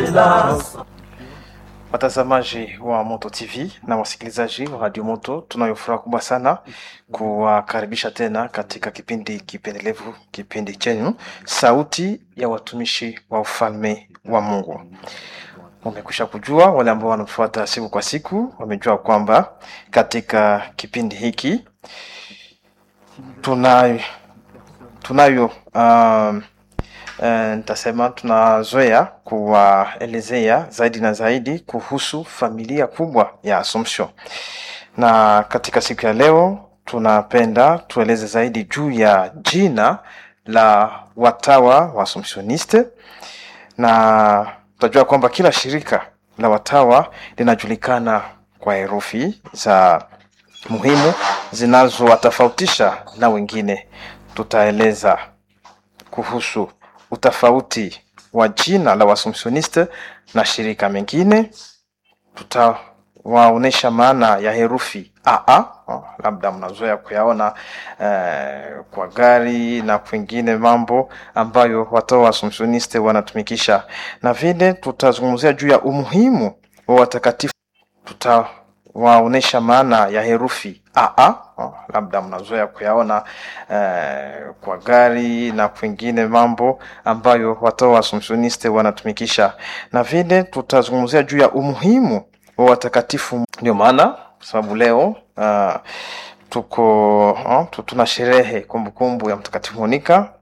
hélas. Watazamaji wa Moto TV na wasikilizaji wa Radio Moto, tunayo furaha kubwa sana kuwakaribisha tena katika kipindi kipendelevu, kipindi chenu Sauti ya Watumishi wa Ufalme wa Mungu. Umekwisha kujua, wale ambao wanatufuata siku kwa siku wamejua kwamba katika kipindi hiki tunayo tunayo um, Eh, nitasema tunazoea kuwaelezea zaidi na zaidi kuhusu familia kubwa ya Assumption, na katika siku ya leo tunapenda tueleze zaidi juu ya jina la watawa wa Assumptioniste, na tutajua kwamba kila shirika la watawa linajulikana kwa herufi za muhimu zinazowatofautisha na wengine. Tutaeleza kuhusu utofauti wa jina la Waassumptioniste na shirika mengine. Tutawaonyesha maana ya herufi AA, oh, labda mnazoea kuyaona eh, kwa gari na kwingine mambo ambayo watawa wa Assumptioniste wanatumikisha, na vile tutazungumzia juu ya umuhimu wa watakatifu. Tutawaonyesha maana ya herufi AA, oh, labda mnazoea kuyaona eh, kwa gari na kwingine mambo ambayo watawa wa Assumptioniste wanatumikisha, na vile tutazungumzia juu ya umuhimu wa watakatifu. Ndio maana kwa sababu leo uh, tuko uh, tu- tuna sherehe kumbukumbu ya Mtakatifu Monika